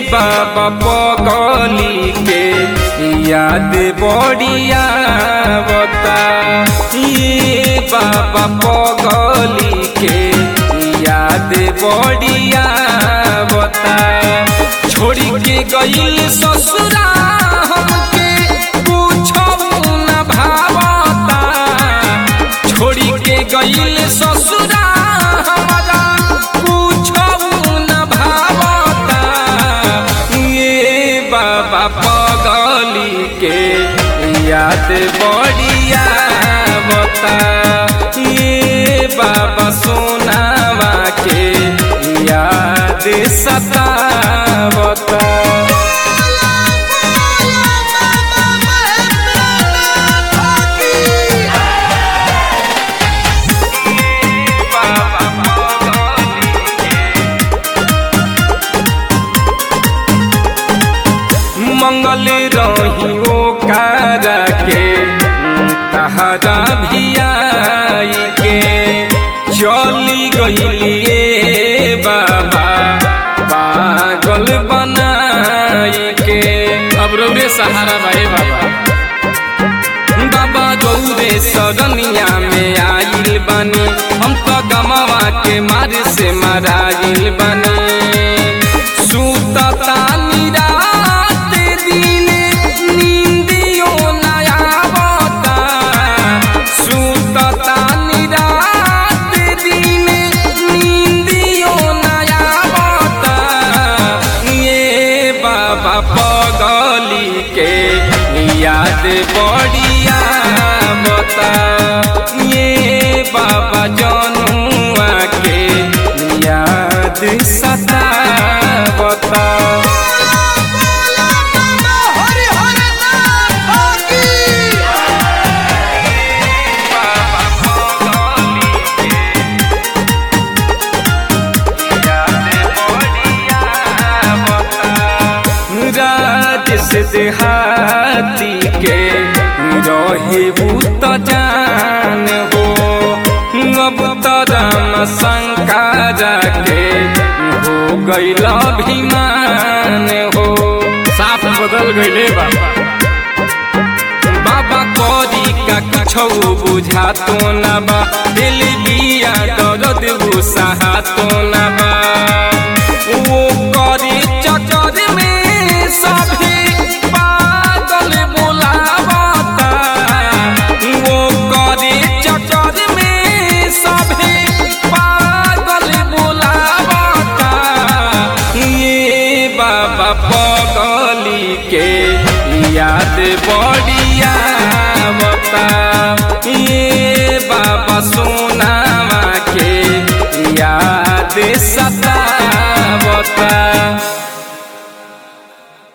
बाबा पगली के याद बढ़िया बता ये बाबा पगली के याद बढ़िया बता छोड़ी के गईल ससुरा हमके पूछो न भावता छोड़ी के गईल ससुरा हमारा पूछो न भावता ये बाबा पगली के याद बढ़िया बता ये बाबा सोनावा के याद सतावता मंगल रही ओ कारा के तहरा भी आई के चली गईलिए बाबा पागल बनाई के अब रौरे सहारा भाई बाबा बाबा गौरे सरनिया में आइल बानी हम तो गमवा के मार से मराइल बानी सुतता निरात दिन नींदियो न आवता सुतता निरात दिन नींदियो न आवता ये बाबा पगली के याद बढ़िया बता ये बाबा जनुआ के याद सता बता राज से देहाती के रहे भूत जान हो अब तो राम शंकरा के हो गईल अभिमान हो साफ बदल गईले बाबा बाबा करी का कुछो बुझा तो ना बा दिल बिया दर्द गुस्सा तो ना बा वो करी चक्कर में सभी पागल बुलावता वो करी चक्कर में सभी पागल बुलावता ये बाबा पगली के याद बढ़िया बता ये बाबा सोनावा के याद सता बता